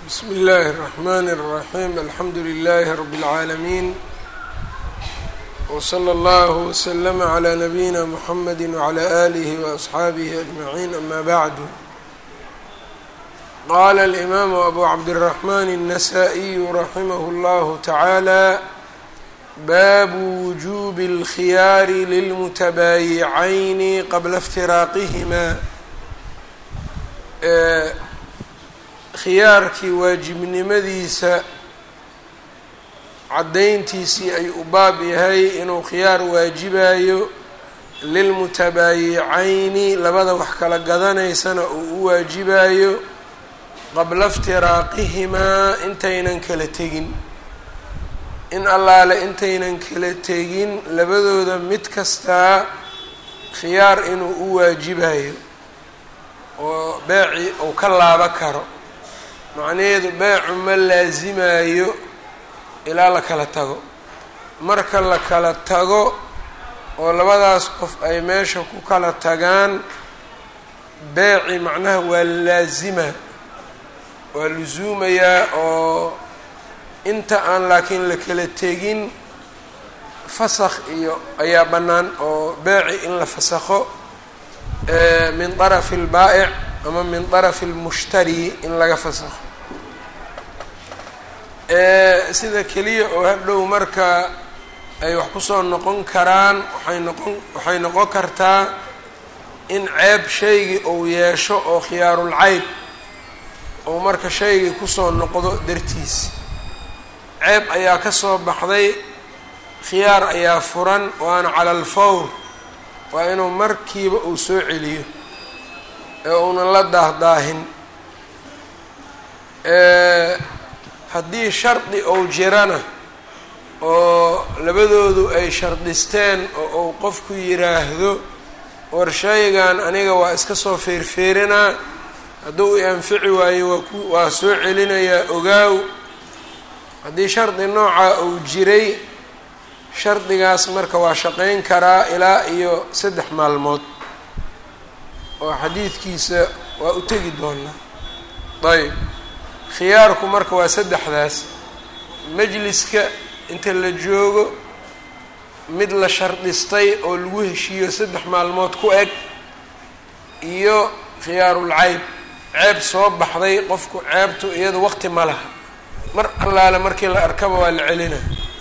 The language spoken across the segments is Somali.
bsm اllh الرحmn الرaحيم alxamdu لlh رb العaalمين وslى اllه وsلm عlى نbyina mحamd وعlى آlه وأصxaabه أجمعين أma bعd qala الإmam أbu cabdالرحmn النsائي رaximh اllه taعaalى bab وجوب الkhyaar lلmتbاyiعayn qabla اftiraaqihma khiyaarkii waajibnimadiisa caddayntiisii ay u baab yahay inuu khiyaar waajibayo lilmutabaayicayni labada wax kala gadanaysana uu u waajibayo qabla iftiraaqihimaa intaynan kala tegin in allaale intaynan kala tegin labadooda mid kastaa khiyaar inuu u waajibayo oo beeci uu ka laabo karo macnaheedu beecu ma laasimayo ilaa la kala tago marka la kala tago oo labadaas qof ay meesha ku kala tagaan beeci macnaha waa laasima waa lusuumayaa oo inta aan laakiin la kala tegin fasakh iyo ayaa bannaan oo beeci in la fasakho min طarafi اlbaa'ic ama min طarafi اlmushtari in laga fasakho sida keliya oo hadhow marka ay wax kusoo noqon karaan waxay noqon waxay noqon kartaa in ceeb shaygii uu yeesho oo khiyaarulcayb ou marka shaygii kusoo noqdo dartiis ceeb ayaa ka soo baxday khiyaar ayaa furan waana cala alfawr waa inuu markiiba uu soo celiyo ee uunan la daahdaahin haddii shardi ou jirana oo labadoodu ay shardisteen oo uu qofku yiraahdo war shaygan aniga waa iska soo feerfeerinaa hadduu i anfici waayo waa ku waa soo celinayaa ogaaw haddii shardi noocaa uu jiray shardigaas marka waa shaqayn karaa ilaa iyo saddex maalmood oo xadiidkiisa waa u tegi doonaa ayb khiyaarku marka waa saddexdaas majliska inta la joogo mid la shardhistay oo lagu heshiiyo saddex maalmood ku eg iyo khiyaarul cayb ceeb soo baxday qofku ceebtu iyada waqti ma laha mar allaale markii la arkaba waa la celina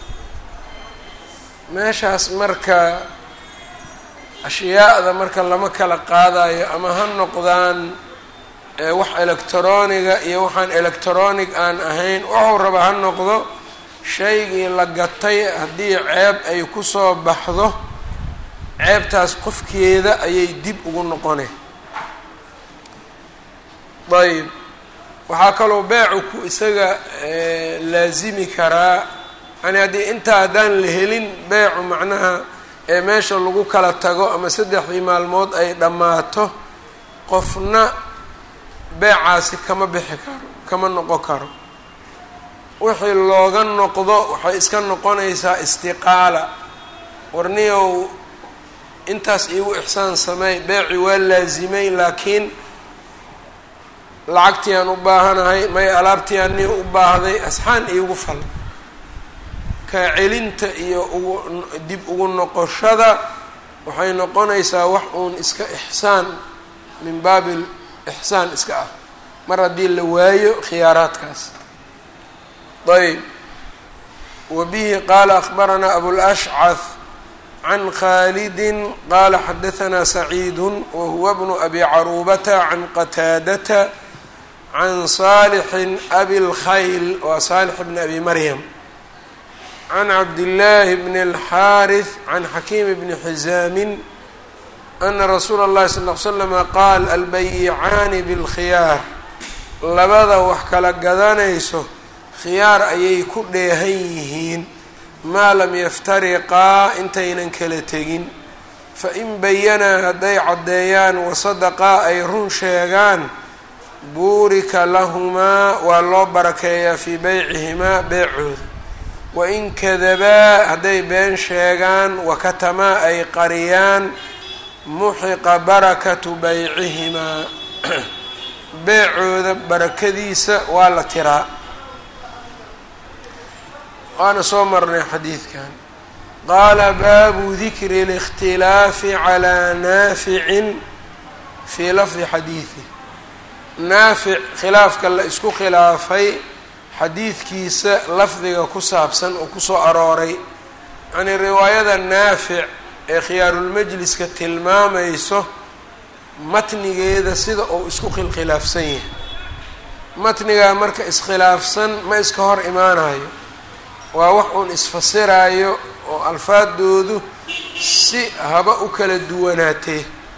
meeshaas marka ashyaada marka lama kala qaadayo ama ha noqdaan wax electroniga iyo waxaan electronic aan ahayn wuxuu raba ha noqdo shaygii la gatay haddii ceeb ay kusoo baxdo ceebtaas qofkeeda ayay dib ugu noqone ayb waxaa kaloo beecu ku isaga laasimi karaa yani haddii intaa haddaan la helin beecu macnaha ee meesha lagu kala tago ama saddexdii maalmood ay dhammaato qofna beecaasi kama bixi karo kama noqon karo wixii looga noqdo waxay iska noqonaysaa istiqaala warniyow intaas iigu ixsaan sameey beeci waa laasimay laakiin lacagtii aan u baahanahay may alaabtii aan ni u baahday asxaan iigu fal kaa celinta iyo ugu dib ugu noqoshada waxay noqonaysaa wax uun iska ixsaan min baabi ixsaan iska ah mar haddii la waayo khiyaaraadkaas ayb wa bihi qaala akhbaranaa abulashcath can khaalidin qaala xadahanaa saciidu wa huwa bnu abi caruubata can qataadata can saalixin abi lkhayl waa saalix bni abi maryam can cabdillaahi bni alxaarith can xakiim bni xizaamin ana rasuula اllahi sal ll slama qaal albayicaani bilkhiyaar labada wax kala gadanayso khiyaar ayay ku dheehan yihiin maa lam yaftariqaa intaynan kala tegin fain bayanaa hadday caddeeyaan wasadaqaa ay run sheegaan buurika lahumaa waa loo barakeeyaa fii beycihimaa beecooda wain kadabaa hadday been sheegaan wakatamaa ay qariyaan muxiqa barakatu beycihimaa beecooda barakadiisa waa la tiraa waana soo marnay xadiidkan qaala baabu dikri اlاkhtilaafi calىa naaficin fii lafdi xadiidi naafic khilaafka la isku khilaafay xadiidkiisa lafdiga ku saabsan oo kusoo arooray yacnii riwaayada naafic ee khiyaarulmajliska tilmaamayso matnigeeda sida uu isku khilkhilaafsan yahay matnigaa marka iskhilaafsan ma iska hor imaanayo waa wax uun isfasiraayo oo alfaadoodu si haba u kala duwanaatee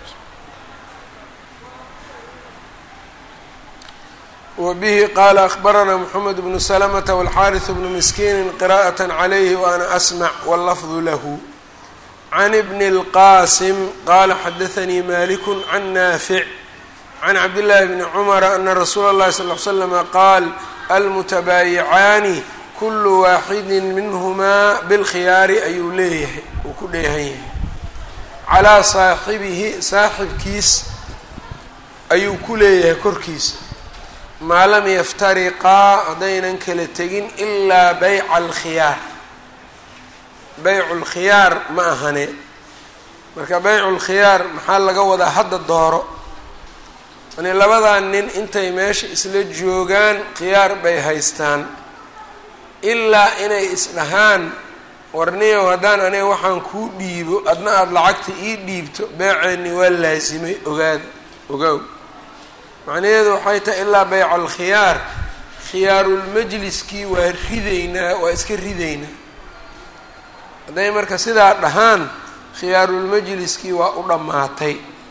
wbihi qaala akbaranaa mxamed bnu slmta wاlxariث bnu miskiini qira'aة عlayhi waana asmع wاllafظu lahu can bni اlqasim qala xadaثanii malik can naafic can cabdالlahi bni cmra ana rasuula اllahi sal ly slama qaal almutabaayicaani kulu waaxidi minhumaa bilkhiyaari ayuu leeyahay uu ku dheehan yahay calaa saaxibihi saaxibkiis ayuu ku leeyahay korkiisa maa lam yaftariqaa haddaynan kala tegin ilaa bayca alkhiyaar baycu lkhiyaar ma ahane marka baycu lkhiyaar maxaa laga wadaa hadda dooro yani labadan nin intay meesha isla joogaan khiyaar bay haystaan ilaa inay isdhahaan warniyow haddaan aniga waxaan kuu dhiibo adna aada lacagta ii dhiibto beeceeni waa laasimay ogaada ogow macnaheedu waxay tahay ilaa bayca alkhiyaar khiyaarulmajliskii waa ridaynaa waa iska ridaynaa hadday marka sidaa dhahaan khiyaarulmajliskii waa u dhammaatay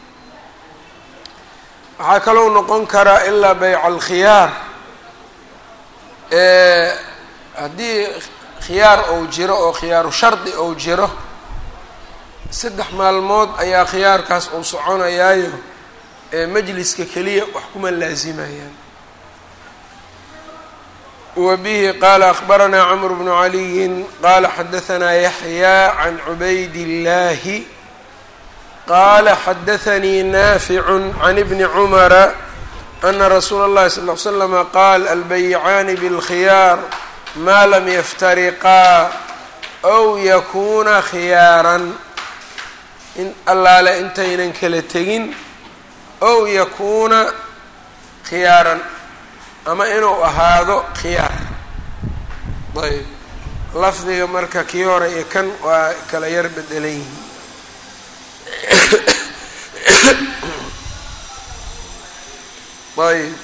waxaa kalou noqon karaa ilaa bayca alkhiyaar haddii khiyaar ou jiro oo khiyaaru shardi ou jiro saddex maalmood ayaa khiyaarkaas uu soconayaayo majliska keliya wax kuma laazimayaan wa bihi qaala akbaranaa camr bnu caliyin qaala xadahanaa yaxyaa can cubayd illaahi qaala xadaanii naaficu can ibni cumara ana rasuula اllahi sal ly slama qaal albayicaani bاlkhiyaar maa lam yaftariqaa ow yakuuna khiyaaran in allaale intaynan kala tegin ow yakuuna khiyaaran ama inuu ahaado khiyaar ayb lafdiga marka kii hore iyo kan waa kala yar bedelan yihiin ayb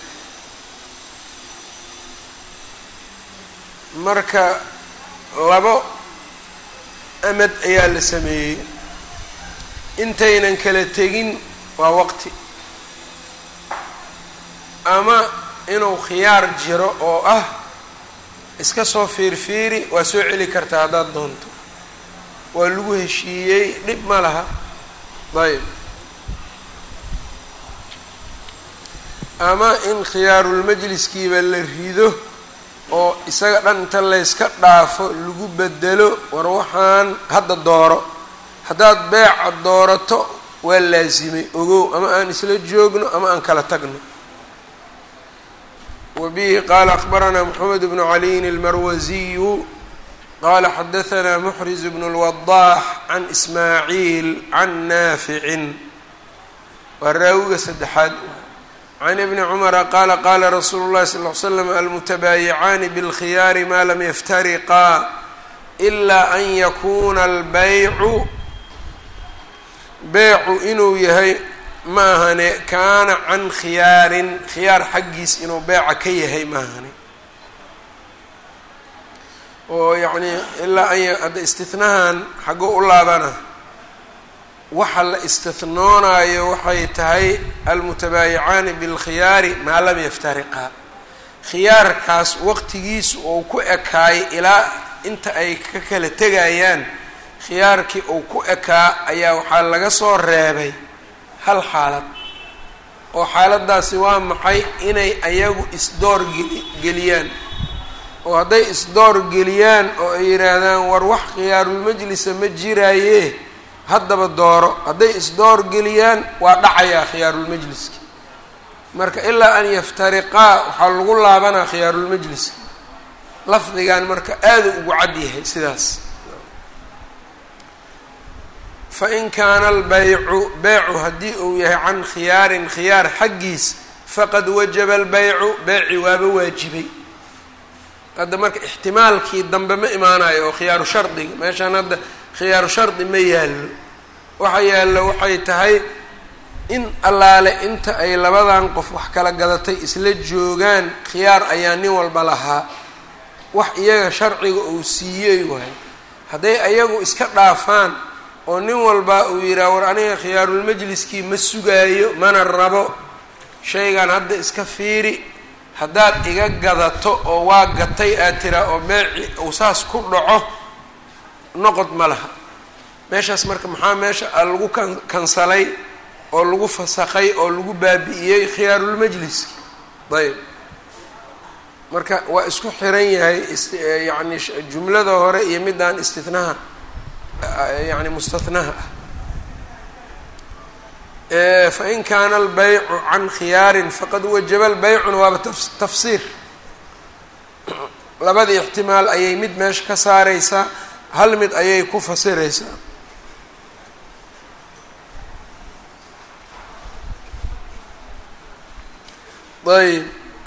marka labo amad ayaa la sameeyey intaynan kala tegin waa waqti ama inuu khiyaar jiro oo ah iska soo fiirfiiri waa soo celi kartaa haddaad doonto waa lagu heshiiyey dhib ma laha ayb ama in khiyaarulmajliskiiba la rido oo isaga dhan inta layska dhaafo lagu bedelo war waxaan hadda dooro haddaad beeca doorato waa laasimay ogow ama aan isla joogno ama aan kala tagno wbihi qaala akbaranaa mxamed bnu caliyin almarwasiyu qaala xadahanaa muxriz bnu lwadaax can ismaaciil can naaficin waa raawiga saddexaad can ibni cumara qaala qaala rasuulu llahi sal ly slam almutabaayicaani bilkhiyaari maa lam yaftariqaa ilaa an yakuuna albeycu beycu inuu yahay ma ahane kaana can khiyaarin khiyaar xaggiis inuu beeca ka yahay ma ahane oo yacnii ilaa an hadda istihnahan xaggoo u laabana waxa la istihnoonaayo waxay tahay almutabaayicaani bilkhiyaari maa lam yaftariqaa khiyaarkaas waqtigiisu uu ku ekaayo ilaa inta ay ka kala tegayaan khiyaarkii uu ku ekaa ayaa waxaa laga soo reebay hal xaalad oo xaaladaasi waa maxay inay ayagu isdoor geli geliyaan oo hadday isdoor geliyaan oo ay yidhaahdaan war wax khiyaarulmajlisa ma jiraaye haddaba dooro hadday isdoor geliyaan waa dhacayaa khiyaarulmajliski marka ilaa an yaftariqaa waxaa lagu laabanaa khiyaarulmajlis lafdigan marka aada ugu cad yahay sidaas fain kaana albaycu beycu haddii uu yahay can khiyaarin khiyaar xaggiis faqad wajaba albaycu beyci waaba waajibay hadda marka ixtimaalkii dambe ma imaanayo oo khiyaaru shardiga meeshaan hadda khiyaaru shardi ma yaallo waxa yaallo waxay tahay in allaale inta ay labadan qof wax kala gadatay isla joogaan khiyaar ayaa nin walba lahaa wax iyaga sharciga uu siiyey waay hadday ayagu iska dhaafaan oo nin walba uu yidhaha war aniga khiyaarulmajliskii ma sugaayo mana rabo shaygan hadda iska fiiri haddaad iga gadato oo waa gatay aad tiraa oo beeci uu saas ku dhaco noqod ma laha meeshaas marka maxaa meesha lagu kan kansalay oo lagu fasakay oo lagu baabi'iyey khiyaarulmajliski ayb marka waa isku xiran yahay yani jumlada hore iyo midaan istinaha yani mustahnaha ah fain kaana albaycu can khiyaarin faqad wajaba lbaycuna waaba tafsiir labadii ixtimaal ayay mid meesha ka saareysaa hal mid ayay ku fasireysaa ayb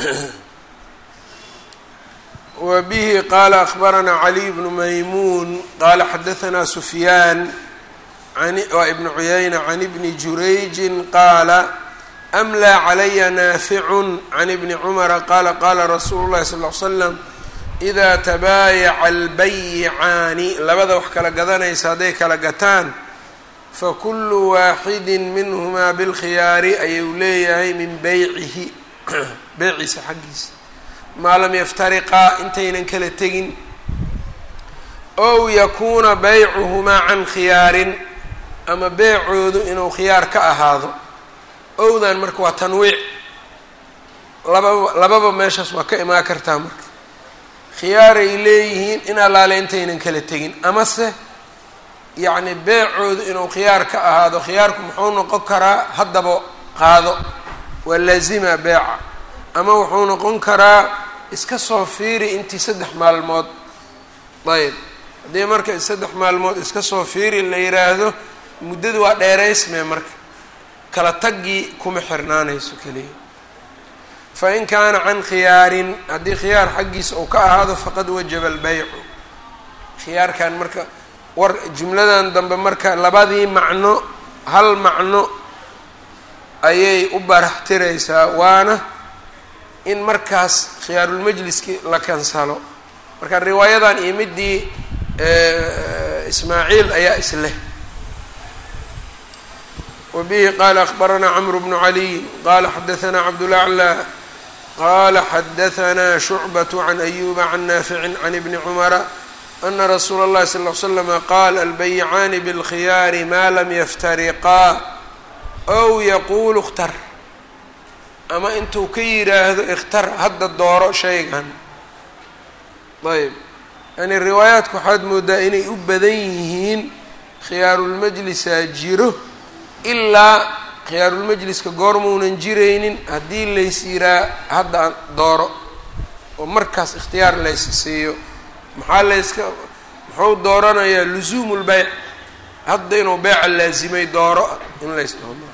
wa bihi qaala akbaranaa caliy bnu maymuun qaala xadahanaa sufyaan waa ibnu cuyayna can ibni jurayjin qaala amlaa calaya naaficun can ibni cumara qaala qaala rasuulu llahi sal l slam idaa tabaayaca albayicaani labada wax kala gadanaysa hadday kala gataan fakulu waaxidi minhumaa bilkhiyaari ayuu leeyahay min beycihi beyciisa xaggiisa maa lam yaftariqaa intaynan kala tegin ow yakuuna beycuhumaa can khiyaarin ama beecoodu inuu khiyaar ka ahaado owdan marka waa tanwiic lababa lababa meeshaas waa ka imaan kartaa marka khiyaaray leeyihiin in allaale intaynan kala tegin amase yacni beecoodu inuu khiyaar ka ahaado khiyaarku muxuu noqon karaa haddaba qaado waa laazima beeca ama wuxuu noqon karaa iska soo fiiri intii saddex maalmood ayb haddii marka saddex maalmood iska soo fiiri la yiraahdo muddadu waa dheeraysmee marka kala taggii kuma xirnaanayso keliya fa in kaana can khiyaarin haddii khiyaar xaggiisa uu ka ahaado faqad wajaba albeycu khiyaarkan marka war jumladan dambe marka labadii macno hal macno ayay u baraxtiraysaa waana in markaas khiyaarulmajliski la kansalo marka riwaayadan iyo midii ismaaciil ayaa isleh wbihi qala akbaranaa cmr bnu caliy qala xadaanaa cabdulaclى qala xadaanaa shucbaة can ayuba can naafici can ibni cumara ana rasuula اllahi sal ly slama qaal albayicaani bاlkhiyaari ma lam yaftariqaa ow yaqulu اkhtar ama intuu ka yiraahdo ikhtar hadda dooro shaygan ayb yani riwaayaadka waxaad moodaa inay u badan yihiin khiyaarulmajlisaa jiro ilaa khiyaarulmajliska goormaunan jiraynin haddii lays yiraa hadda dooro oo markaas ikhtiyaar lays siiyo maxaa layska muxuu dooranayaa lusuumu lbeyc hadda inuu beyca laasimay dooro in lays doono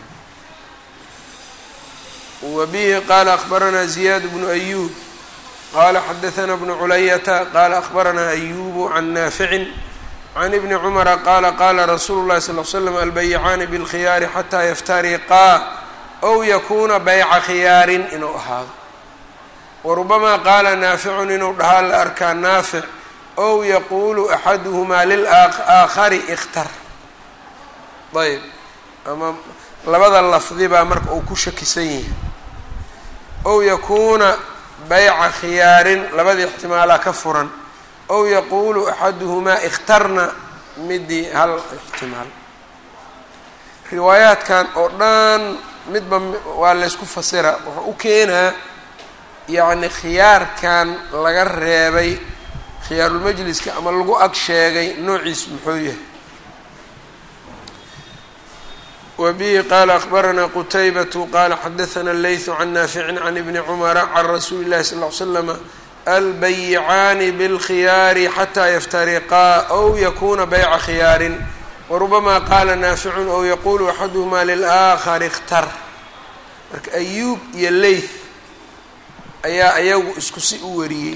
wa bihi qaala akbaranaa ziyaad bnu ayuub qaala xadaanaa bnu culayata qaala akbaranaa ayubu can naaficin can ibni cumara qaala qaala rasuulu llahi sal l slam albayicaani bilkhiyaari xataa yaftariqaa ow yakuuna bayca khiyaarin inuu ahaado warubamaa qaala naaficun inuu dhahaa la arkaa naafic ow yaquulu axaduhumaa lilaaakhari ikhtar ayb ama labada lafdi baa marka uu ku shakisan yahay ow yakuuna bayca khiyaarin labadii ixtimaalaa ka furan ow yaquulu axaduhumaa ikhtarna midii hal ixtimaal riwaayaadkan oo dhan midba waa laysku fasira wuxuu u keenaa yacni khiyaarkan laga reebay khiyaarulmajliska ama lagu ag sheegay noociis muxuu yahay wbihi qala akbaranaa qutaybatu qala xadaثna اleyثu can naafici can ibni cumara can rasuuli اlahi sal ly slama albayicaani bاlkhiyaari xataa yaftariqaa ow yakuna bayca khiyaarin warubama qaala naaficun ow yaqulu axaduhma lilaakari اkhtar marka ayuub iyo leyth ayaa ayagu isku si u wariyey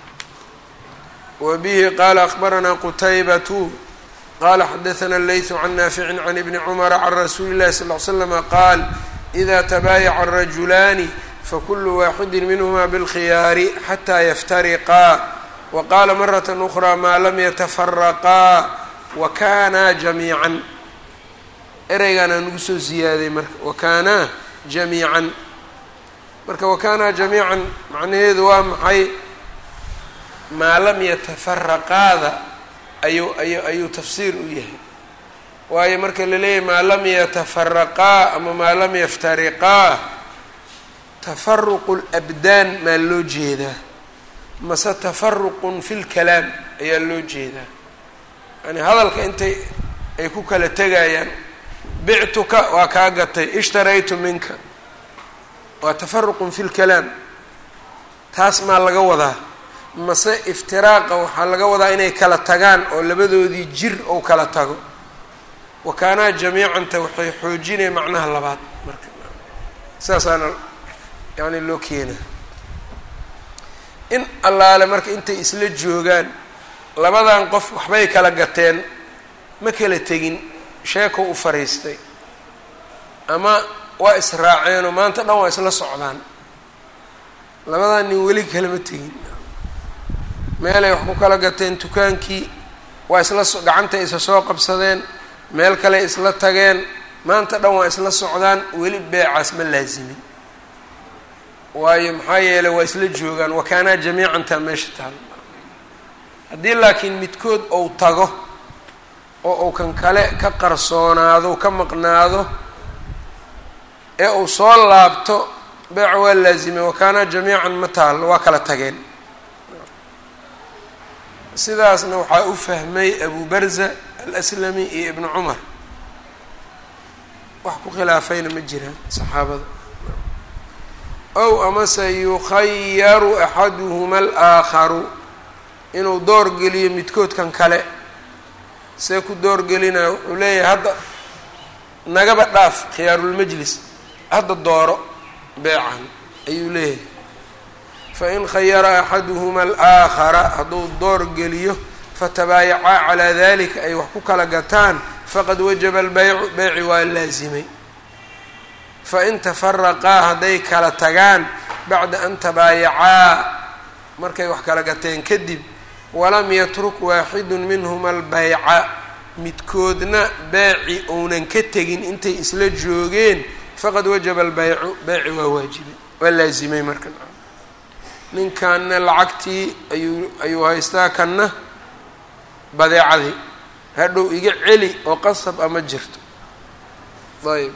wbihi qala akbaranaa qutaybatu qala xadaثna اleyثu can naafici can ibni cumara can rasuuli اllahi sal ly slama qaal إida tabaayaca الrajulaani fakulu waaxidi minhma bاlkhiyaari xataa yaftariqaa waqala maraة أkrى maa lam yatafaraqaa wakanaa jamiican ereygaana nagu soo ziyaaday marka wakanaa jamiican marka wakanaa jamiican macnaheedu waa maxay maa lam yatafaraqaada ayuu ayu ayuu tafsiir u yahay waayo marka la leeyahay maa lam yatafaraqaa ama maa lam yaftariqaa tafaruqu labdaan maa loo jeedaa mase tafaruqun fi lkalaam ayaa loo jeedaa yani hadalka intay ay ku kala tegayaan bictuka waa kaa gatay ishtaraytu minka waa tafaruqun fi lkalaam taas maa laga wadaa mase iftiraaqa waxaa laga wadaa inay kala tagaan oo labadoodii jir ou kala tago wakaanaa jamiicanta waxay xoojinaya macnaha labaad marka saasaana yani loo keenaa in allaale marka intay isla joogaan labadan qof waxbay kala gateen ma kala tegin sheeko u fariistay ama waa israaceenoo maanta dhan waa isla socdaan labadan nin weli kalama tegin meelay wax ku kala gateen dukaankii waa isla so gacantay isa soo qabsadeen meel kale isla tageen maanta dhan waa isla socdaan weli beecaas ma laasimin waayo maxaa yeelay waa isla joogaan wakaanaa jamiicantaa meesha taal haddii laakiin midkood ou tago oo uu kan kale ka qarsoonaado ka maqnaado ee uu soo laabto beeca waa laazimay wakaanaa jamiican ma taal waa kala tageen sidaasna waxaa u fahmay abu barza alaslami iyo ibnu cumar wax ku khilaafayna ma jiraan saxaabada ow amase yukhayaru axaduhuma alaakharu inuu door geliyo midkoodkan kale see ku doorgelinaya wuxuu leeyahay hadda nagaba dhaaf khiyaarulmajlis hadda dooro beecan ayuu leeyahay fain khayara axaduhuma alaakhara hadduu door geliyo fatabaayacaa calaa dalika ay wax ku kala gataan faqad wajaba albeycu beyci waa laasimay fain tafaraqaa hadday kala tagaan bacda an tabaayacaa markay wax kala gateen kadib walam yatruk waaxidu minhuma albeyca midkoodna beeci ounan ka tegin intay isla joogeen faqad wajaba albeycu beyci waa waajibay waa laasimay marka ninkanna lacagtii ayuu ayuu haystaa kanna badeecadii hadhow iga celi oo qasab ama jirto ayb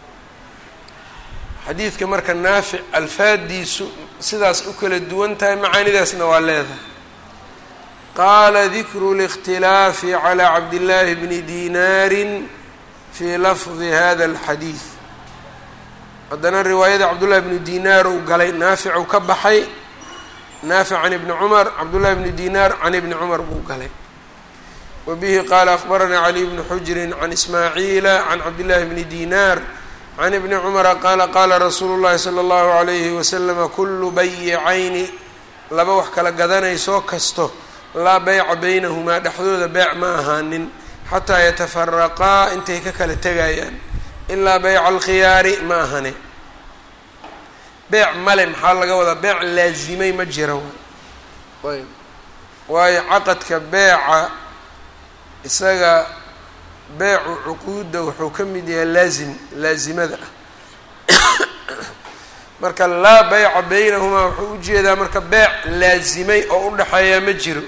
xadiidka marka naafic alfaadiisu sidaas u kala duwan tahay macaanidaasna waa leedahay qaala dikru اlاkhtilaafi calى cabdillaahi bni dinaarin fii lafdi hada اlxadiid haddana riwaayada cabdullahi bni dinaar uu galay naaficu ka baxay naafic can ibni cumar cabdullahi bni dinaar can ibni cumar buu galay wa bihi qaala akbaranaa caliy bnu xujrin can ismaaciila can cabdillahi bni dinaar can ibni cumara qaala qaala rasuulu llahi sala allahu alayhi wasalama kullu bayicayni laba wax kala gadanaysoo kasto laa beyca beynahumaa dhexdooda beec ma ahaanin xataa yatafaraqaa intay ka kala tegayaan ilaa beyca alkhiyaari ma ahane beec male maxaa laga wadaa beec laazimay ma jira ayb waayo caqadka beeca isaga beecu cuquudda wuxuu ka mid yahay laazim laazimada ah marka laa beyca beynahumaa wuxuu ujeedaa marka beec laazimay oo u dhexeeyaa ma jiro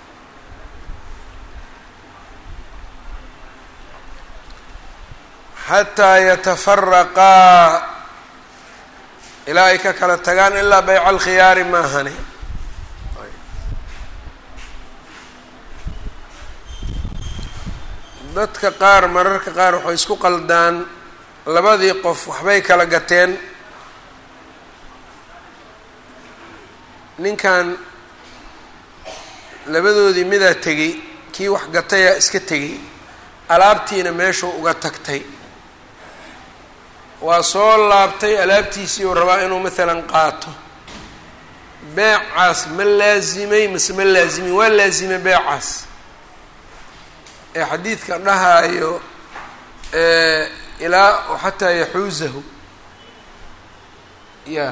xataa yatafaraqaa ilaa ay ka kala tagaan ilaa beyca alkhiyaari ma ahane dadka qaar mararka qaar waxay isku qaldaan labadii qof waxbay kala gateen ninkan labadoodii midaa tegey kii wax gatayaa iska tegey alaabtiina meeshuu uga tagtay waa soo laabtay alaabtiisii uu rabaa inuu maalan qaato beecaas ma laasimay mase ma laasimin waa laasimay beecaas ee xadiidka dhahaayo ilaa xataa yaxuusahu ya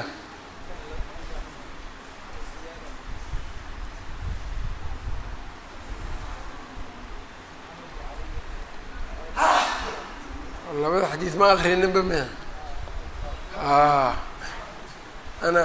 labada xadiid ma akrininba mia a ana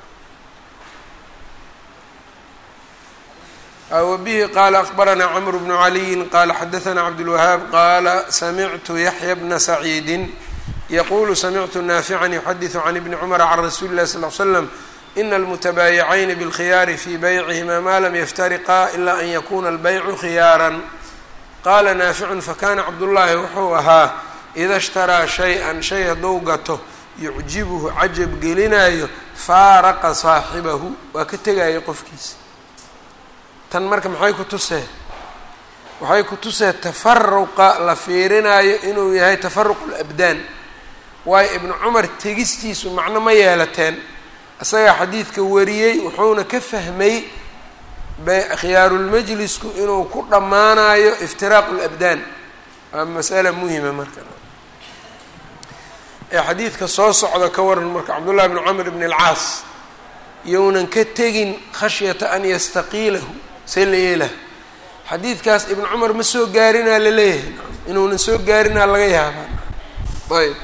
wbihi qala akbarana cmr bnu caliyin qala xadaثna cabdالwahaab qala samictu yaxya bna saciidi yaqulu samictu naafican yuxadiثu can ibni cmra can rasuuli اlahi sal ly slam ina almutabaayiعayni bاlkhiyaari fi baycihima ma lam yaftariqa ila an yakuna اlbaycu khiyaara qala naaficun fakana cabdullaahi wuxuu ahaa ida shtaraa shay-an shay hadduu gato yucjibuhu cajab gelinayo faaraqa saaxibahu waa ka tegaya qofkiisa tan marka maxay ku tusee waxay ku tusee tafaruqa la fiirinayo inuu yahay tafaruq labdaan waayo ibnu cumar tegistiisu macno ma yeelateen isagaa xadiidka wariyey wuxuuna ka fahmay khiyaarulmajlisku inuu ku dhammaanayo iftiraaqu labdaan waa masala muhima marka ee xadiidka soo socda ka waran marka cabdullahi bn camr bn alcaas younan ka tegin khashyata an yastaqiilahu see la yeelaha xadiidkaas ibnu cumar ma soo gaarinaa laleeyahay inuunan soo gaarinaa laga yaabaa ayb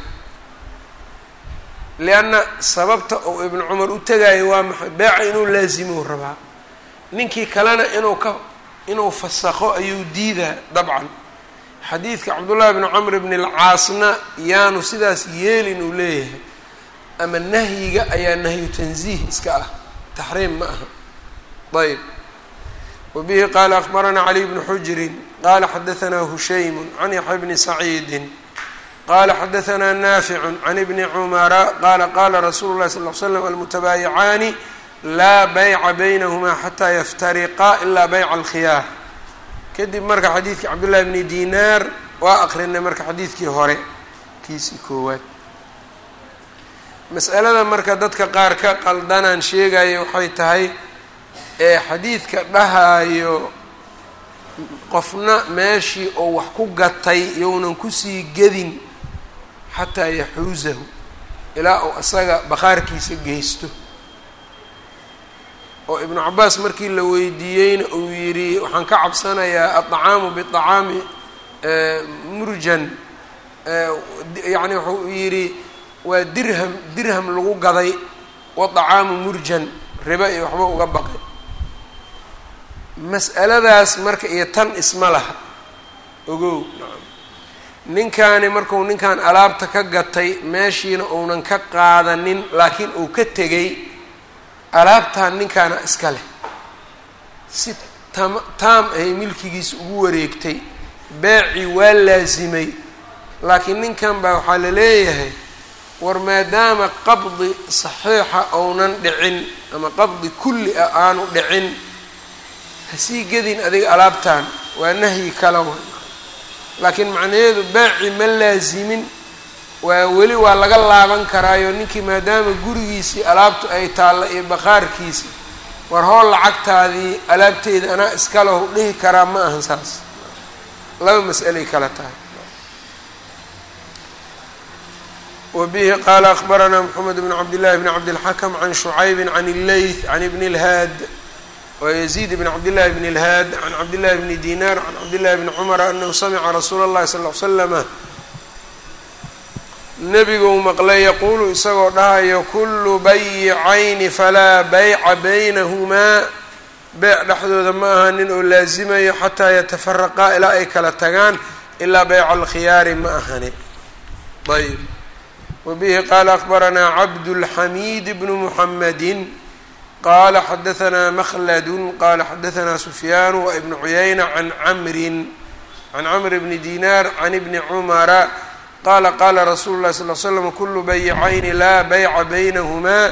lianna sababta uu ibnu cumar u tegaayo waa maxay beeca inuu laazimou rabaa ninkii kalena inuu ka inuu fasakho ayuu diidaa dabcan xadiidka cabdullahi bni camr bni alcaasna yaanu sidaas yeelin uu leeyahay ama nahyiga ayaa nahyu tanziih iska ah taxriim ma aha ayb wbihi qala akbarana caliy bnu xujrin qala xadaثna hushaymu can yaxya bni saciidi qala xadaثna naficu can ibni cumara qala qala rasuulu اlahi sal l slam almutabaayicaani laa bayca baynahma xataa yaftariqa ila bayca alkhiyaar kadib marka xadiidkii cabdullahi bni dinaar waa akrinay marka xadiidkii hore kiisii koowaad mas'alada marka dadka qaar ka qaldanaan sheegaya waxay tahay ee xadiidka dhahaayo qofna meeshii oo wax ku gatay younan kusii gedin xataa yaxuusahu ilaa uu asaga bakhaarkiisa geysto oo ibnu cabaas markii la weydiiyeyna uu yidhi waxaan ka cabsanayaa aطacaamu biطacaami murjan yacni wuxuu yidhi waa dirham dirham lagu gaday waطacaamu murjan riba iyo waxba uga baqay mas'aladaas marka iyo tan isma laha ogow nacam ninkaani marku ninkan alaabta ka gatay meeshiina uunan ka qaadanin laakiin uu ka tegay alaabtan ninkaana iska leh si tam taam ay milkigiisa ugu wareegtay beecii waa laasimay laakiin ninkan baa waxaa la leeyahay war maadaama qabdi saxiixa ounan dhicin ama qabdi kulli ah aanu dhicin hasii gedin adiga alaabtan waa nahyi kala wa laakiin macnaheedu beeci ma laasimin waa weli waa laga laaban karaayo ninkii maadaama gurigiisii alaabtu ay taalla iyo bakhaarkiisi war hool lacagtaadii alaabteeda anaa iskalehu dhihi karaa ma ahan saas laba mas'alay kala tahay wbihi qala akbarana mxamed bn cabdillahi bn cabdilxakm can shucaybi can illeyth can ibn اlhaad wayزيid bn cabdillahi bn اlhaad can cabdillahi bni dinar can cabdillahi bni cumara anahu samica rasuula اllahi sal l slama nebiguu maqlay yaquulu isagoo dhahayo kulu bayicayni falaa bayca baynahumaa beyc dhexdooda ma aha nin oo laasimayo xataa yatafaraqaa ilaa ay kala tagaan ilaa beyca alkhiyaari ma ahani ayb wbihi qala akbaranaa cabdulxamiid bnu muxamadi qala xadaanaa makhladu qala xadaanaa sufyaanu waibnu cuyayna can camrin can camr bni dinar can ibni cumara qaala qaala rasuulu llahi sal l slam kulu baycayni laa bayca baynahumaa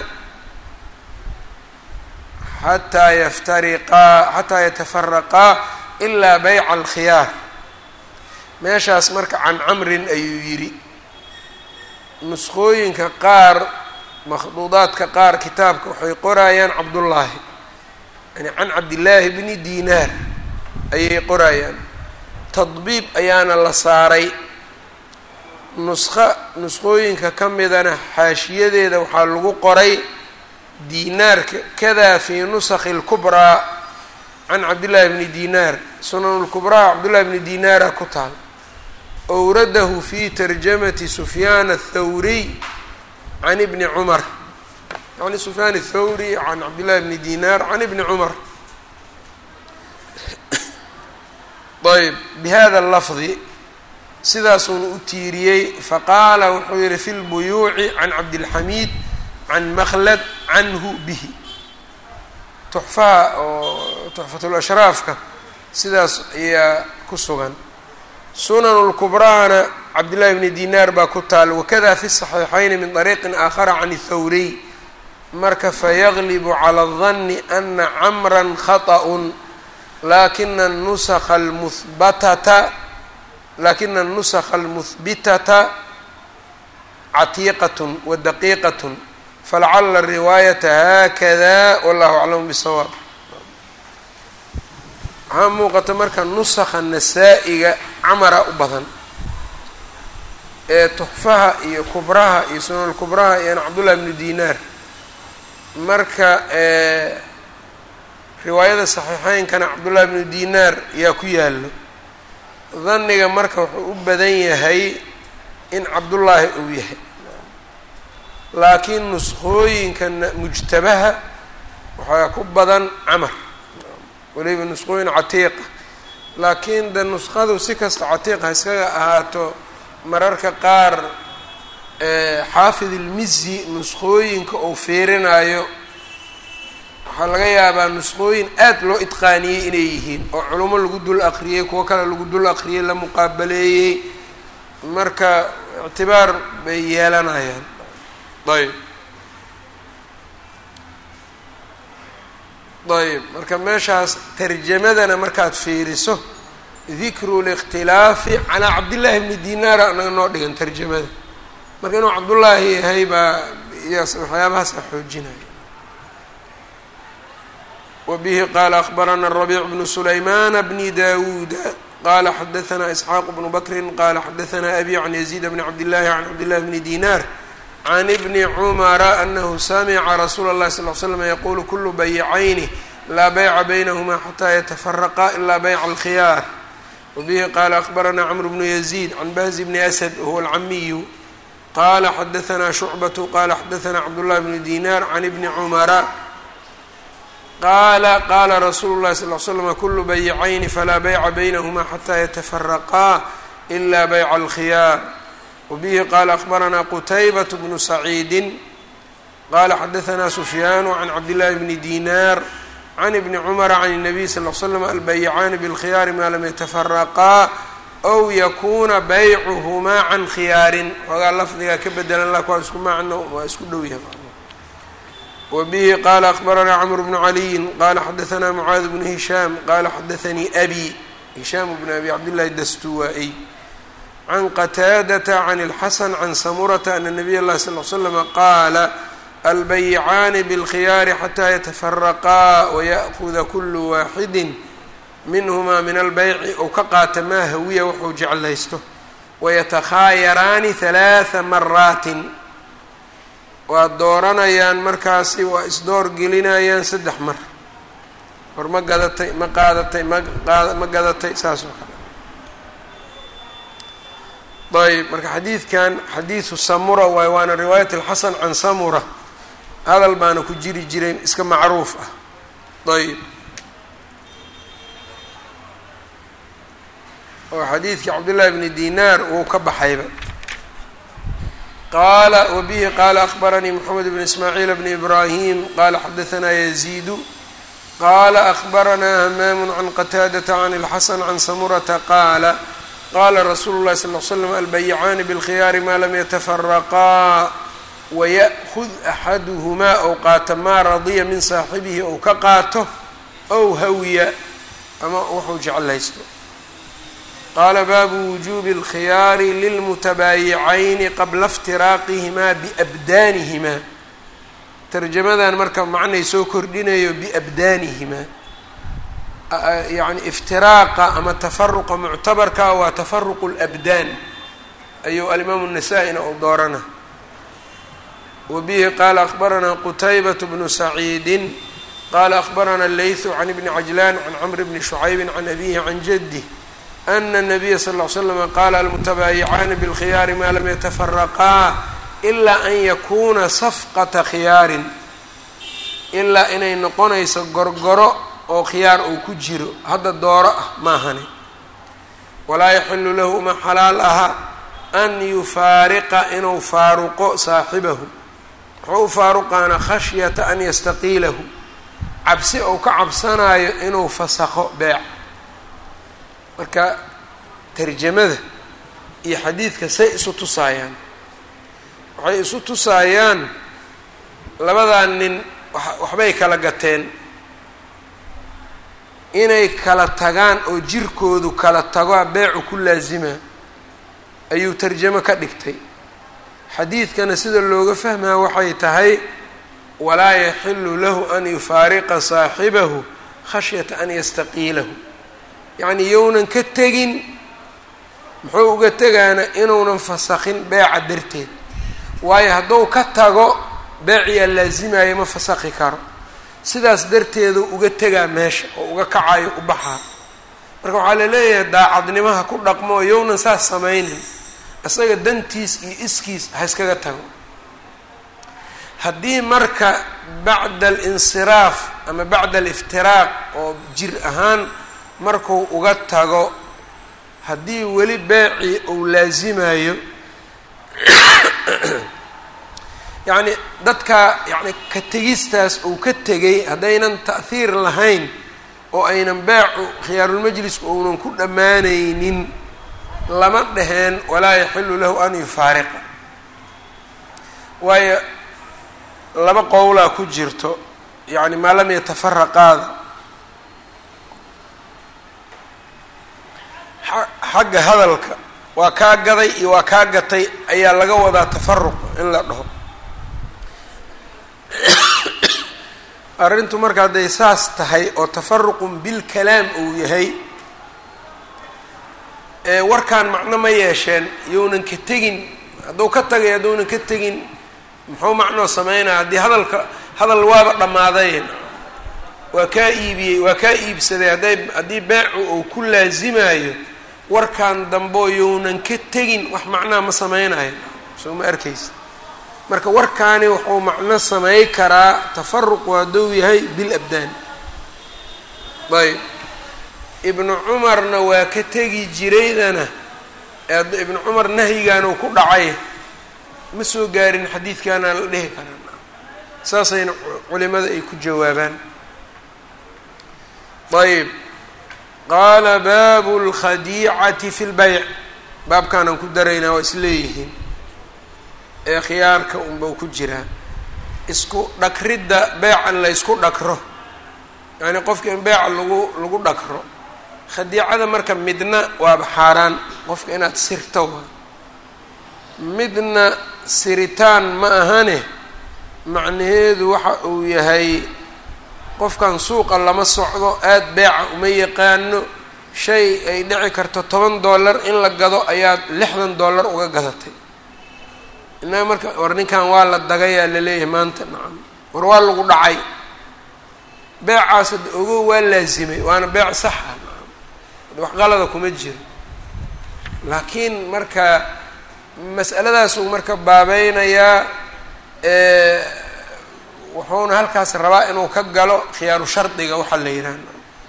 xataa yaftariqaa xataa yatafaraqaa ilaa bayca alkhiyaar meeshaas marka can camrin ayuu yidhi nusqooyinka qaar makhduudaadka qaar kitaabka waxay qorayaan cabdullaahi yani can cabdillaahi bni dinaar ayay qorayaan tadbiib ayaana la saaray nusqo nusqooyinka ka midana xaashiyadeeda waxaa lagu qoray dinaarka kadaa fii nusakhi اlkubraa can cabdillaahi bni dinaar sunan lkubraa cabdullahi bni dinaara ku taal owradahu fi tarjamati sufyaan athawriy can ibni cumar yani sufyaan athawri can cabdillahi bni dinaar can ibni cumar ayb bihada lafdi sidaasuuna u tiiriyey faqaala wuxuu yihi fi lbuyuuci can cabdilxamiid can makhlad canhu bihi tuxfaha oo tuxfatulashraafka sidaas ayaa ku sugan sunan lkubraana cabdillahi bni dinaar baa ku taal wakada fi saxiixayni min طariiqin aakhara can thawriy marka fayaglibu cala اdanni ana camra khaطأ lakina nusakha almuhbatata lakina anusakha almuhbitata catiiqat wa daqiiqat falacala riwaayata haakada wallahu aclamu bisawaab waxaa muuqata marka nusakha nasaa-iga camara u badan ee tuxfaha iyo kubraha iyo sunan kubraha iyo cabdullahi bnu dinaar marka riwaayada saxiixeynkana cabdullahi bnu dinaar yaa ku yaalo dhanniga marka wuxuu u badan yahay in cabdullaahi uu yahay laakiin nusqooyinka mujtabaha waxaa ku badan camar weliba nusqooyin catiiqa laakiin de nusqadu si kasta catiiqa iskaga ahaato mararka qaar xaafid ilmizi nusqooyinka uu fiirinayo waxaa laga yaabaa nusqooyin aad loo idqaaniyey inay yihiin oo culummo lagu dul aqriyey kuwo kale lagu dul aqriyey la muqaabaleeyey marka ictibaar bay yeelanayaan ayb ayb marka meeshaas tarjamadana markaad fiiriso dikru likhtilaafi calaa cabdillaahi bni dinaara anaga noo dhigan tarjamada marka inuu cabdullaahi yahay baa iyaas waxyaabahaasa xoojinaya wbihi qala akbarana الربيع بن سlayman bni dawuda qala xadaثna isxaaq bnu bakri qala xadaثna abi can يزيد bn cabdالlahi can cabdالlahi bni dinar can bni cmra anahu samca rasuula الlahi صلl ل slm yqulu kulu baycayni laa bayca baynahma xatى yتfرqa ila byc الkhiyar wbihi qala akbarana cmr bnu يزيد can bahzi bni asd whuwa اlcamiyu qala xadaثna شhucbaة qala xadaثna cabdالlahi bni dinar can bni cmra qaala qaala rasuulu llahi sal l slm kulu baycayni falaa bayca baynahma xataa yatafaraqaa ila bayca alkhiyaar wabihi qaala akbaranaa qutaybat bnu saciidi qala xadaثna sufyaanu can cabdillahi bni dinar can ibni cumara can الnabiy sal l slam albaycaani bاlkhiyaari maa lam yatafaraqaa ow yakuna baycuhumaa can khiyaarin xoogaa lafdigaa ka bedelan lak waa isku macno waa isku dhow yahay wbihi qala akbaranaa cmr bnu caliyin qala xadaثna mcaad bnu hishaam qala xadaثanii abi hishaam bn abi cabdillahi dastuwaa-y can qataadata can اlxasan can samurata ana nabiy اllahi sal l slm qaala albaycaani bاlkhiyaari xataa yatafaraqaa wayaأkuda kulu waaxidi minhma min albeyci ou ka qaata maa hawiya wuxuu jeclaysto wayatakhaayaraani halaaثa maraatin waa dooranayaan markaasi waa isdoor gelinayaan saddex mar war ma gadatay ma qaadatay ma qaada ma gadatay saas oo kale ayb marka xadiidkan xadiidu samura waay waana riwaayat alxasan can samura hadal baana ku jiri jiray iska macruuf ah ayb oo xadiidkii cabdullahi bni dinaar wuu ka baxayba qala wbihi qala akbaranii mxamed bn ismaaciil bn ibrahim qala xadaثna yaziidu qala akbaranaa hamaam can qataadata can اlxasan can samurata qaala qaala rasuulu llahi sal l slam albayicaani bilkhiyaari maa lam yatafaraqaa waya'kud axaduhumaa ou qaata maa radiya min saaxibihi ou ka qaato ow hawiya ama wuxuu jeclaysto qaala baabu wujuubi اlkhiyaari lilmutabaayicayni qabla iftiraaqihimaa biabdaanihimaa tarjamadan marka macnay soo kordhinayo biabdaanihimaa yacni iftiraaqa ama tafaruqa muctabarka waa tafaruqu اlabdaan ayuu alimaamu الnasaa-ina u doorana wa bihi qaala akbaranaa qutaybat bnu saciidin qaala akbarana leythu can ibni cajlaan can camr bni shucaybi can abihi can jadih ana الnabiya sal ll slama qaala almutabaayicaani bilkhiyaari maa lam yatafaraqaa ilaa an yakuuna safqata khiyaarin ilaa inay noqonayso gorgoro oo khiyaar uu ku jiro hadda dooro ah maahane walaa yaxilu lahu uma xalaal aha an yufaariqa inuu faaruqo saaxibahu wuxuu u faaruqaana khashyata an yastaqiilahu cabsi ou ka cabsanaayo inuu fasakho beec marka tarjamada iyo xadiidka say isu tusaayaan waxay isu tusaayaan labadaa nin waxbay kala gateen inay kala tagaan oo jirkoodu kala tago beecu ku laasima ayuu tarjamo ka dhigtay xadiidkana sida looga fahmaa waxay tahay walaa yaxilu lahu an yufaariqa saaxibahu khashyata an yastaqiilahu yacnii younan ka tegin muxuu uga tegaana inuunan fasakhin beeca darteed waayo hadduu ka tago beeciyaa laasimayo ma fasakhi karo sidaas darteedu uga tegaa meesha oo uga kacayo u baxaa marka waxaa la leeyahay daacadnimaha ku dhaqmo oo yownan saas samaynin isaga dantiis iyo iskiis ha iskaga tago haddii marka bacda alinsiraaf ama bacda aliftiraaq oo jir ahaan markuu uga tago haddii weli beecii uu laasimayo yacni dadka yacni ka tegistaas uu ka tegay haddaynan ta'hiir lahayn oo aynan beecu khiyaarulmajlisku uunan ku dhammaanaynin lama dhaheen walaa yaxilu lahu an yufaariqa waayo laba qowlaa ku jirto yacni maa lam yatafaraqaada xagga hadalka waa kaa gaday iyo waa kaa gatay ayaa laga wadaa tafaruq in la dhaho arrintu marka hadday saas tahay oo tafaruqun bilkalaam uu yahay ee warkaan macno ma yeesheen younan ka tegin hadduu ka tagay hadduunan ka tegin muxuu macnoo sameynaya haddii hadalka hadal waaba dhammaadayn waa kaa iibiyey waa kaa iibsaday hadday haddii beecu uu ku laasimayo warkan dambeo younan ka tegin wax macnaha ma sameynayo soo ma arkaysa marka warkaani wuxuu macno samey karaa tafaruqu hadduu yahay bil abdaan ayb ibnu cumarna waa ka tegi jiraydana ibnu cumar nahyigaanu ku dhacay ma soo gaarin xadiidkaana la dhihi karaa saasayna culimada ay ku jawaabaan ayb qaala baabu اlkhadiicati fi lbayc baabkaanaan ku daraynaa waa isleeyihiin ee khiyaarka unbau ku jiraa isku dhakridda beecan la ysku dhakro yacni qofka in beeca lagu lagu dhakro khadiicada marka midna waaba xaaraan qofka inaad sirto waa midna siritaan ma ahane macnaheedu waxa uu yahay qofkan suuqa lama socdo aada beeca uma yaqaano shay ay dhici karto toban dollar in la gado ayaad lixdan dollar uga gadatay innaga marka war ninkan waa la dagayaa laleeyahay maanta nacam war waa lagu dhacay beecaas hadda ogo waa laasimay waana beec saxa nacam wax qalada kuma jiro laakiin marka mas'aladaasuu marka baabeynayaa wuxuuna halkaas rabaa inuu ka galo khiyaaru shardiga waxaa la yidhaha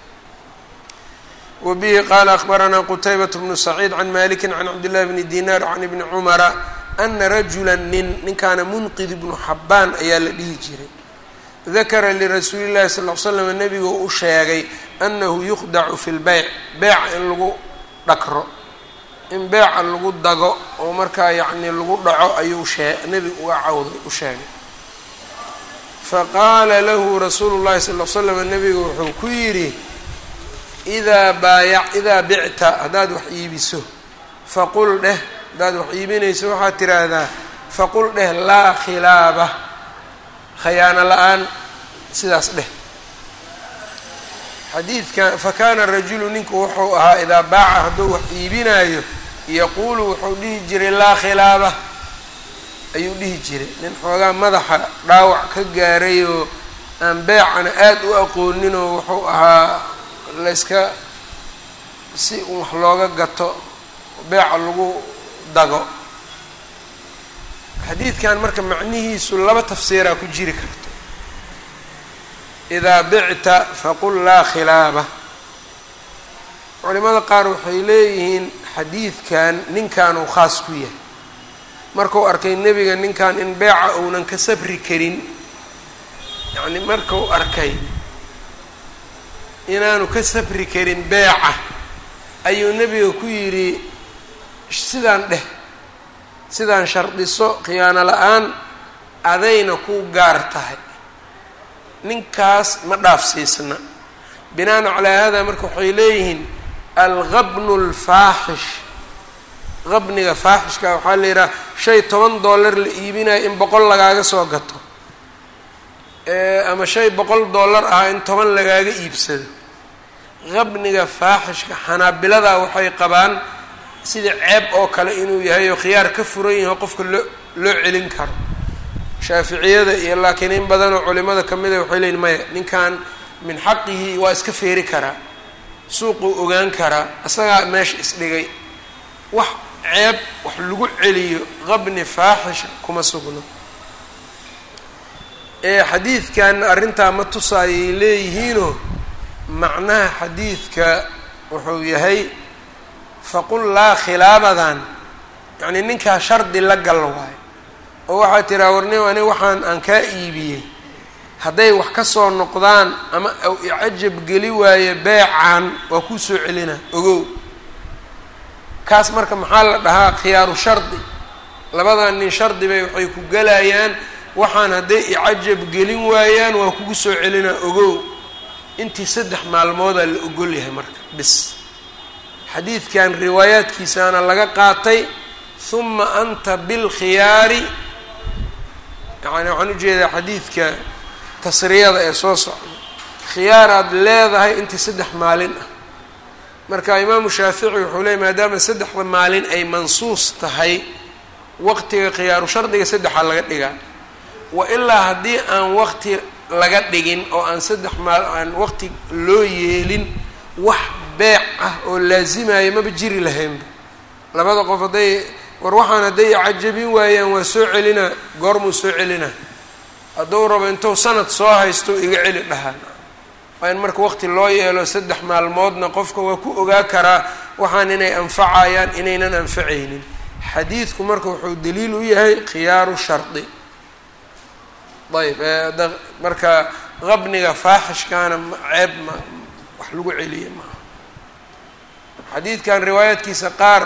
wa bihi qaala akbaranaa qutaybat bnu saciid can maliki can cabdillahi bni dinar can ibni cumara ana rajula nin ninkaana munqid ibnu xabbaan ayaa la dhihi jiray dakara lirasuuli llahi sal l slam nebigu u sheegay annahu yukhdacu fi lbeyc beyca in lagu dhakro in beeca lagu dago oo markaa yacni lagu dhaco ayuu shee nebigu uga cawday u sheegay faqaala lahu rasuulu llahi sal l slam nebigu wuxuu ku yidhi idaa baayac idaa bicta haddaad wax iibiso faqul dheh haddaad wax iibinayso waxaad tiraahdaa faqul dheh laa khilaaba khayaano la-aan sidaas dheh xadiidkan fakaana rajulu ninku wuxuu ahaa idaa baaca hadduu wax iibinaayo yaquulu wuxuu dhihi jiray laa khilaaba ayuu dhihi jiray nin xoogaa madaxa dhaawac ka gaaray oo aan beecana aada u aqooninoo wuxuu ahaa layska si un wax looga gato beeca lagu dago xadiidkan marka macnihiisu laba tafsiiraa ku jiri karto idaa bicta faqul laa khilaaba culimada qaar waxay leeyihiin xadiidkan ninkanuu khaas ku yahay markuu arkay nebiga ninkan in beeca uunan ka sabri karin yacni markuu arkay inaanu ka sabri karin beeca ayuu nebiga ku yidhi sidaan dheh sidaan shardiso khiyaano la-aan adayna ku gaar tahay ninkaas ma dhaafsiisna binaan calaa hada marka waxay leeyihiin alqabnu lfaaxish qabniga faaxishka waxaa la yidhaha shay toban dollar la iibinayo in boqol lagaaga soo gato ama shay boqol dollar ah in toban lagaaga iibsado qabniga faaxishka xanaabiladaa waxay qabaan sida ceeb oo kale inuu yahay oo khiyaar ka furan yaho qofka loo loo celin karo shaaficiyada iyo laakiin in badanoo culimada kamida waxay leyiin maya ninkan min xaqihi waa iska feeri karaa suuquu ogaan karaa isagaa meesha isdhigay wax ceeb wax lagu celiyo qabni faaxisha kuma sugno ee xadiidkan arrintaa ma tusaayay leeyihiinoo macnaha xadiidka wuxuu yahay faqul laa khilaabadan yacnii ninkaa shardi la gal waayo oo waxaa tiraa warnim ani waxaan aan kaa iibiyey hadday wax ka soo noqdaan ama aw icajab geli waayo beecan waa kuu soo celina ogow kaas marka maxaa la dhahaa khiyaaru shardi labadan nin shardi bay waxay ku gelayaan waxaan hadday icajab gelin waayaan waa kugu soo celinaa ogow intii saddex maalmoodaa la ogol yahay marka bis xadiidkan riwaayaadkiisaana laga qaatay huma anta bilkhiyaari yani waxaan ujeedaa xadiidka tasriyada ee soo socda khiyaaraad leedahay intii saddex maalin ah marka imaamu shaafici wuxuu leeyay maadaama saddexda maalin ay mansuus tahay waqtiga khiyaaru shardiga saddexaa laga dhigaa wa ilaa haddii aan waqti laga dhigin oo aan saddex maal aan waqti loo yeelin wax beec ah oo laazimaya maba jiri lahaynba labada qof hadday war waxaan hadday cajabin waayaan waa soo celinaa goormuu soo celinaa hadduu rabo intuu sanad soo haysto iga celi dhahaan waa in marka waqti loo yeelo saddex maalmoodna qofka waa ku ogaa karaa waxaan inay anfacayaan inaynan anfacaynin xadiidku marka wuxuu daliil u yahay khiyaaru shardi ayb marka qabniga faaxishkaana ceeb ma wax lagu celiya maaha xadiidkan riwaayaadkiisa qaar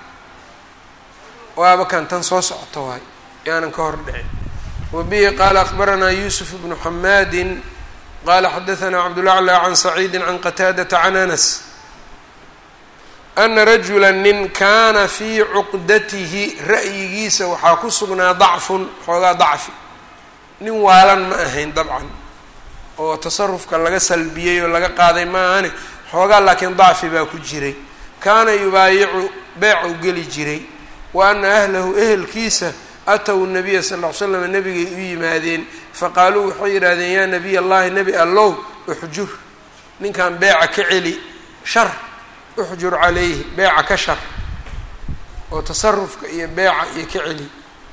waaba kan tan soo socota waay yaanan ka hor dhicin wabihi qaala akbaranaa yuusuf bnu xamaadin qala xadaثna cabdالأعlى can saciidi can qataadaةa can anas ana rajula nin kaana fii cuqdatihi ra'yigiisa waxaa ku sugnaa dacfun xoogaa dacfi nin waalan ma ahayn dabcan oo tasarufka laga salbiyey oo laga qaaday ma ahane xoogaa laakiin dacfi baa ku jiray kaana yubaayicu beecu geli jiray wa ana ahlahu ehelkiisa ataw nabiya sal ll ly slam nabigay u yimaadeen faqaaluu waxay yidhahdeen yaa nabiy allahi nebi allow uxjur ninkan beeca ka celi shar uxjur calayhi beeca ka shar oo tasarufka iyo beeca iyo ka celi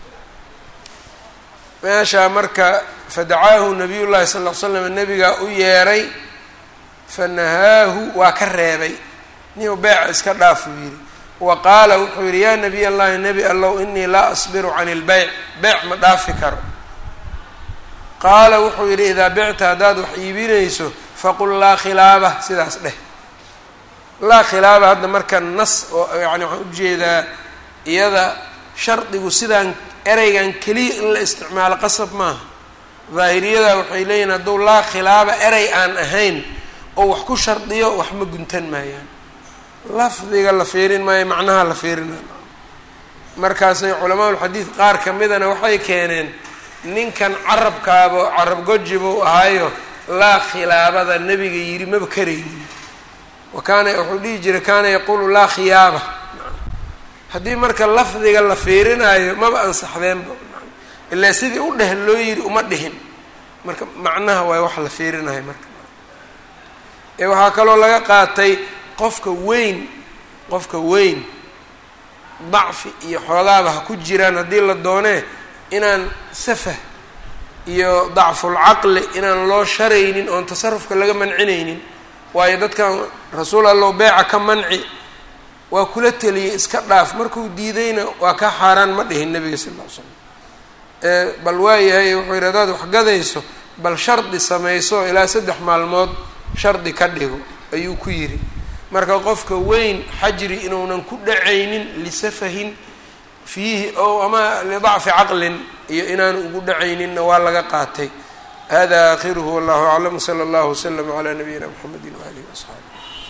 meeshaa marka fadacaahu nabiy llahi sal ll ly slam nabigaa u yeeray fanahaahu waa ka reebay ninuu beeca iska dhaafuu yidhi wa qaala wuxuu yidhi yaa nabiy allahi nebi allow inii laa asbiru can ilbeyc beyc ma dhaafi karo qaala wuxuu yidhi idaa bicta haddaad wax iibinayso faqul laa khilaaba sidaas dheh laa khilaaba hadda marka nas oo yani waxaan ujeedaa iyada shardigu sidaan ereygan keliya in la isticmaalo qasab maaha daahiriyada waxay leeyihin hadduu laa khilaaba erey aan ahayn oo wax ku shardiyo wax ma guntan maayaan lafdiga la fiirin maayo macnaha la fiirinayo markaasay culamaaulxadiid qaar ka midana waxay keeneen ninkan carabkaaba carab gojibuu ahaayo laa khilaabada nebiga yidhi maba karaynin wa kaana wuxuu dhihi jiray kaana yaquulu laa khiyaaba haddii marka lafdiga la fiirinayo maba ansaxdeenba ilaa sidii u dheh loo yidhi uma dhihin marka macnaha waay wax la fiirinayo marka ee waxaa kaloo laga qaatay qofka weyn qofka weyn dacfi iyo xoogaaba ha ku jiraan haddii la doonee inaan safah iyo dacfulcaqli inaan loo sharaynin oon tasarufka laga mancinaynin waayo dadkan rasuul allow beeca ka manci waa kula teliyey iska dhaaf markuu diidayna waa ka xaaraan ma dhihin nabiga sal lla ly slam bal waayahay wuxuu yidhi hadaad waxgadayso bal shardi samayso ilaa saddex maalmood shardi ka dhigo ayuu ku yidhi marka qofka weyn xajri inuunan ku dhacaynin lisafahin fiihi o ama lidacfi caqlin iyo inaanu ugu dhacayninna waa laga qaatay hada aakhiruhu wallahu aclam sala allahu waslama calaa nabiyina mxamedi waalihi waasxaabi